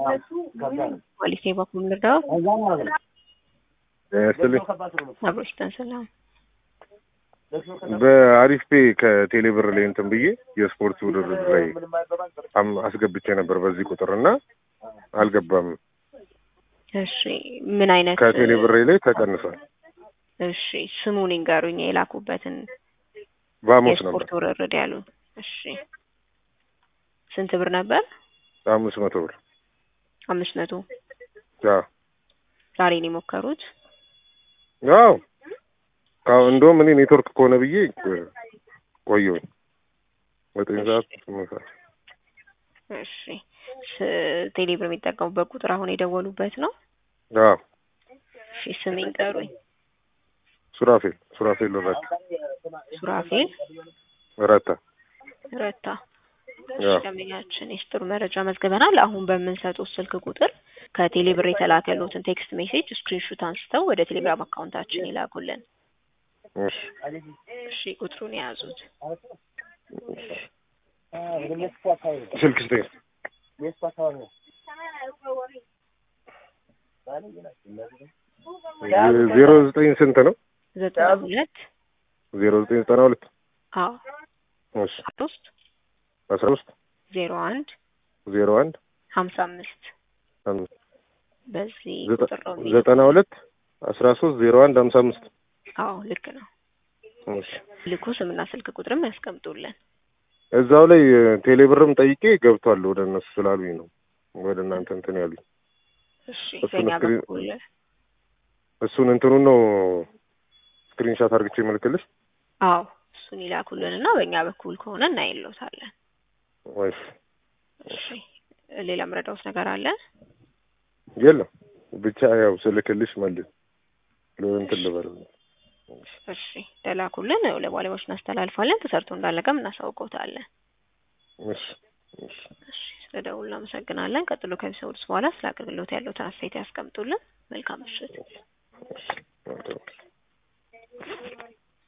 ፖሊስ በኩል ልርዳው ስትልኝ አብሮሽተን ሰላም በአሪፍ ፔ ከቴሌ ብር ላይ እንትን ብዬ የስፖርት ውድድር ላይ አም- አስገብቼ ነበር በዚህ ቁጥር እና አልገባም። እሺ ምን አይነት ከቴሌ ብር ላይ ተቀንሷል። እሺ ስሙን ይንገሩኝ የላኩበትን በሐሙስ ነበር የስፖርት ውርርድ ያሉን እሺ ስንት ብር ነበር አምስት መቶ ብር አምስት መቶ አዎ ዛሬ ነው የሞከሩት አዎ አዎ እንደውም እኔ ኔትወርክ ከሆነ ብዬ ቆየሁኝ ዘጠኝ ሰዓት ስምንት ሰዓት እሺ ስ- ቴሌ ብር የሚጠቀሙበት ቁጥር አሁን የደወሉበት ነው አዎ እሺ ስም ይንገሩኝ ሱራፌል ሱራፌል ረታ ሱራፌል ረታ ረታ አዎ ደንበኛችን የስጥሩ መረጃ መዝግበናል። አሁን በምንሰጡት ስልክ ቁጥር ከቴሌ ብር የተላከሉትን ቴክስት ሜሴጅ ስክሪንሹት አንስተው ወደ ቴሌግራም አካውንታችን ይላኩልን። እሺ እሺ ቁጥሩን የያዙት ስልክ ስጠኝ ዜሮ ዘጠኝ ስንት ነው ዘጠና ሁለት ዜሮ ዘጠኝ ዘጠና ሁለት አዎ እሺ ሶስት አስራ ሶስት ዜሮ አንድ ዜሮ አንድ ሀምሳ አምስት አምስት በዚህ ዘጠ- ቁጥር ነው የሚልኩት። ዘጠና ሁለት አስራ ሶስት ዜሮ አንድ ሀምሳ አምስት አዎ ልክ ነው። እሺ ልኩ ስምና ስልክ ቁጥርም ያስቀምጡልን። እዛው ላይ ቴሌብርም ጠይቄ ገብቷል ወደ እነሱ ስላሉኝ ነው ወደ እናንተ እንትን ያሉኝ እሺ እሱን በእኛ ስክሪን- በኩል እሱን እንትኑን ነው ስክሪንሻት አድርግቼ መልክልሽ አዎ እሱን ይላኩልን እና በእኛ በኩል ከሆነ እናይሎታለን። ወይስ እሺ ሌላ ምረዳውስ ነገር አለ? የለም ብቻ ያው ስልክልሽ መልስ እንትን ልበል እሺ ተላኩልን፣ ለባለሙያዎች እናስተላልፋለን። ተሰርቶ እንዳለቀም እናሳውቀውታለን። እሺ እሺ እሺ ስለ ደውሉ እናመሰግናለን። ቀጥሎ ከሚሰሙት በኋላ ስለ አገልግሎት ያለውን አስተያየት ያስቀምጡልን። መልካም ምሽት። እሺ